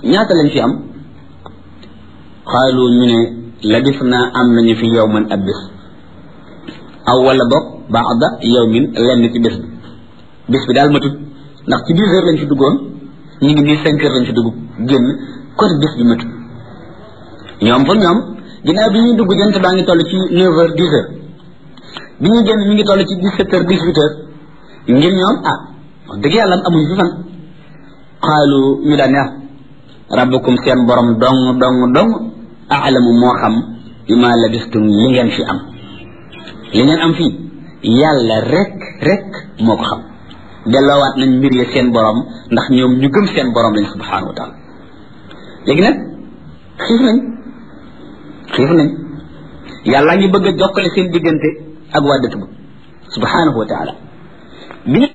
ñaata lañ fi am xaalu ñu ne labis naa am nañu fi yow man ab bis aw wala boog baada yawmin lenn ci bés bi bés bi daal matut ndax ci dix heures lañ fi duggoon ñu ngi nii cinq heures lañ fi dugg génn kon bés bi matut ñoom fa ñoom ginnaaw bi ñuy dugg jant baa ngi toll ci neuf heures dix heures bi ñuy génn ñu ngi toll ci dix sept heures dix huit heures ngir ñoom ah wax dëgg yàlla amuñu fi fan xaalu ñu daan yaa rabbukum seen borom dong dong dong aalamu moo xam bi ma labistum li ngeen fi am li ngeen am fii yàlla rek rek moo ko xam delloowaat nañ mbir ya seen borom ndax ñoom ñu gëm seen borom lañ subhanahu wa taala léegi nag xiif nañ xiif nañ yàlla ngi bëgg a jokkale seen diggante ak waa dëkk ba subhanahu wa taala bi